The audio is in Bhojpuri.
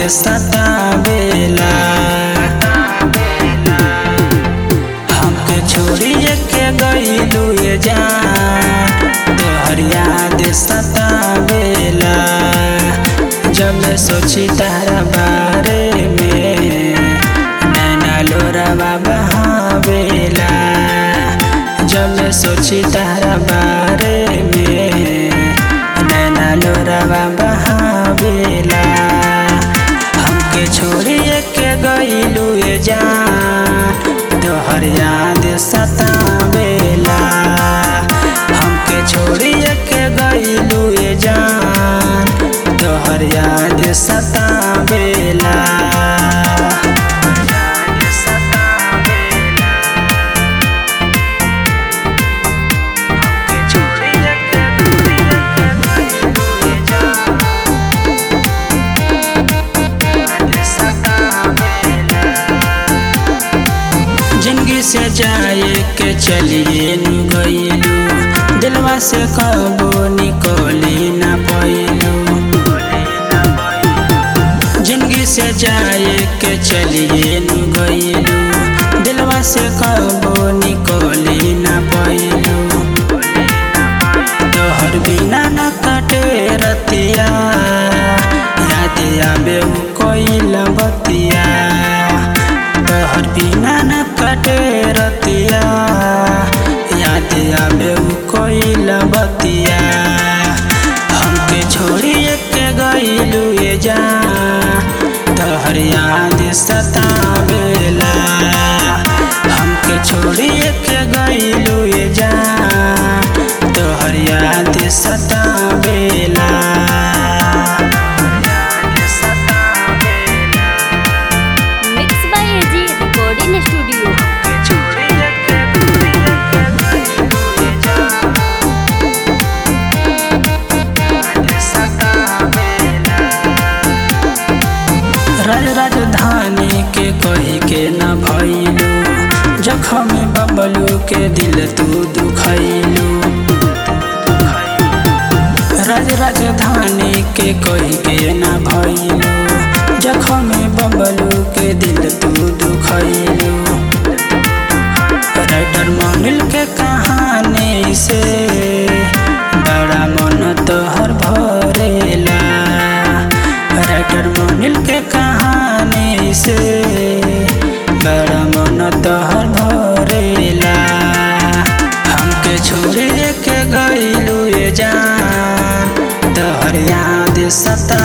सतावेला हमके छोड़िए के गईलू ये जान तोहर याद सतावेला जब मैं सोची तारा बारे में नैना लोरावा बहावेला जब मैं सोची तारा बारे में नैना लोरावा बहावेला हमके छोड़िए के गईलू ये जान तोहर याद सतावेला हमके छोड़िए के गईलू ये जान तोहर याद सतावेला जिंदगी से जाए के चलिए नु गईलू दिलवा से कबो निकली ना पैलू जिंदगी से जाए के चलिए नु गईलू दिलवा से कबो निकली ना पैलू तोहर बिना न कटे रतिया याद आबे उ कोई बतिया तोहर बिना न कटे रतिया याद आबे उ कोई बतिया हमके छोड़िए के गईलू ये जा तोहर याद सतावेला हमके छोड़िए के गईलू ये जा तोहर याद सतावेला mix by A G recording studio Raj राजधानी के कही के न भइलू जखम बबलू के दिल तू दुखैलू राज राजधानी के कही के न भइलू जखम बबलू के दिल तू दुखैलू राइटर मोनिल के कहानी से बड़ा मन तोहर भरेला राइटर मोनिल के कहानी से बड़ा मन तोहर भरेला हमके छोड़े के गईलू ये जान तोहर याद सता